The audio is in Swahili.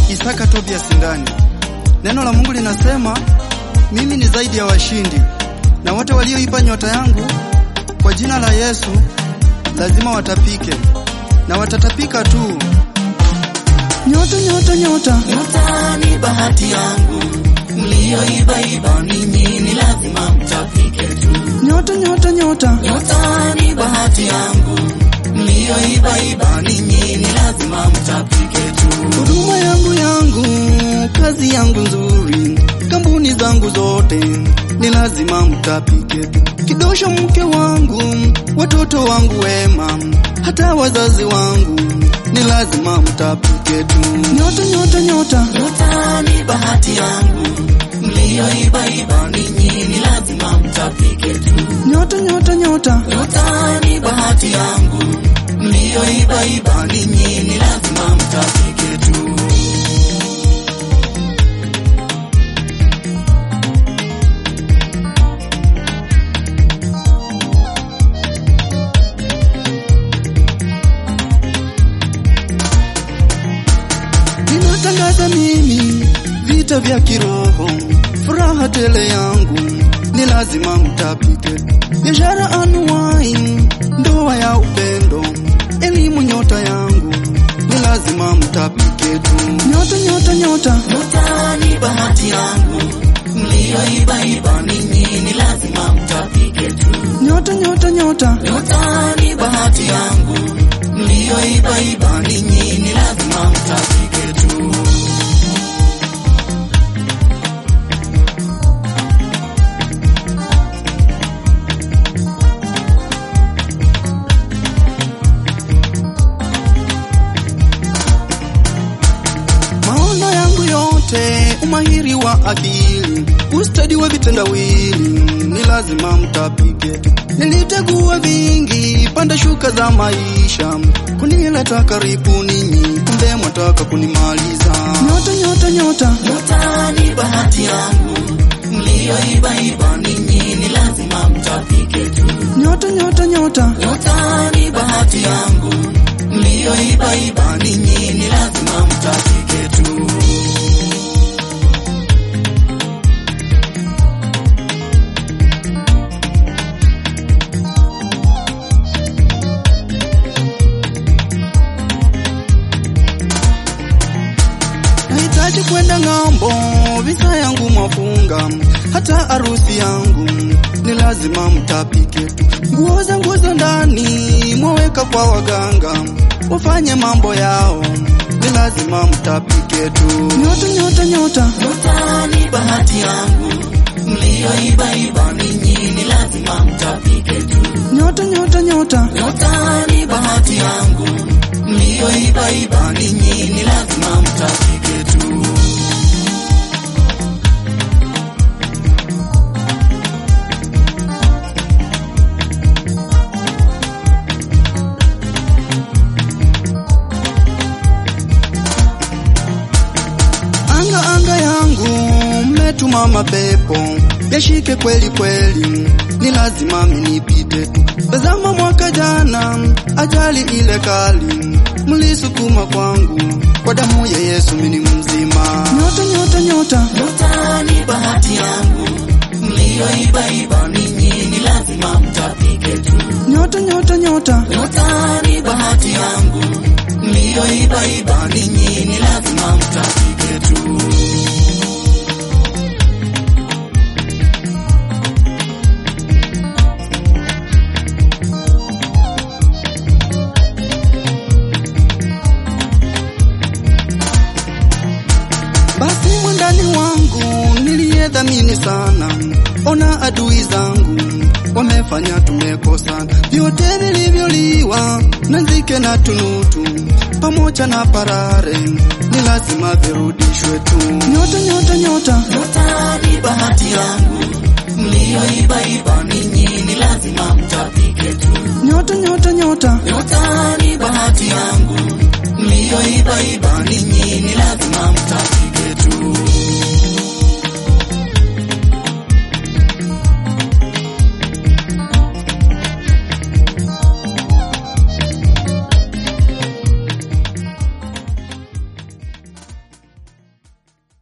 Isaka Tobias Ndani. Neno la Mungu linasema mimi ni zaidi ya washindi, na wote walioipa nyota yangu kwa jina la Yesu lazima watapike, na watatapika tu. Nyota, nyota, nyota, Nyota ni bahati yangu, mlioibaiba ninyi ni lazima mtapike tu. nyota, nyota, nyota, Nyota ni bahati yangu, mlioibaiba ninyi ni lazima mtapike tu. huduma yangu yangu, kazi yangu nzuri, kampuni zangu zote ni lazima mtapike tu. Kidosho mke wangu, watoto wangu wema, hata wazazi wangu ni lazima mtapike tu. Nyota, nyota, nyota, Nyota ni bahati yangu, mlioibaiba ninyi ni lazima mtapike tu. nyota, nyota, nyota, Nyota ni bahati yangu, mlioibaiba ninyi ni lazima mtapike tu. ninatangaza mimi vita vya kiroho, furaha tele yangu ni lazima mtapike. Biashara anuwai, ndoa ya upendo, elimu nyota yangu ni lazima mtapike tu. Nyota, nyota, nyota, Nyota ni bahati yangu, mlioibaiba ninyi ni lazima mtapike tu. nyota, nyota, nyota, Nyota ni bahati yangu, mlioibaiba ninyi ni lazima mtapike tu. maono yangu yote, umahiri wa akili, ustadi wa vitendawili ni lazima mtapike tu. Nilitegua vingi, panda shuka za maisha, kunileta karibu ninyi, kumbe mwataka kunimaliza. Nyota, nyota, nyota, Nyota ni bahati yangu, mlioibaiba ninyi ni lazima mtapike tu. nyota, nyota, nyota, Nyota ni bahati yangu, mlioibaiba ninyi ni lazima mtapike tu. nahitaji kwenda ng'ambo, visa yangu mwafunga, hata harusi yangu ni lazima mtapike tu. Nguo zangu za ndani mwaweka kwa waganga, wafanye mambo yao, ni lazima mtapike tu. Nyota, nyota, nyota, Nyota ni bahati yangu, mlioibaiba ninyi ni lazima mtapike tu. nyota, nyota, nyota, Nyota ni bahati yangu, mlioibaiba ninyi ni lazima mtapike tu. anga anga yangu, mmetuma mapepo yashike kweli kweli, ni lazima minipite tu. Tazama mwaka jana, ajali ile kali, mlisukuma kwangu, kwa damu ya Yesu mini mzima. Nyota, nyota, nyota, Nyota ni bahati yangu, mlioibaiba ninyi ni lazima mtapike tu. nyota, nyota, nyota, Nyota ni bahati yangu, mlioibaiba ninyi ni lazima mtapike tu. basi mwandani wangu niliyedhamini sana, ona adui zangu wamefanya tumekosana, vyote vilivyoliwa na nzike na tunutu pamoja na parare ni lazima virudishwe tu. Nyota, nyota, nyota, Nyota ni bahati yangu, mlioibaiba ninyi ni lazima mtapike tu. nyota, nyota, nyota, Nyota ni bahati yangu, mlioibaiba ninyi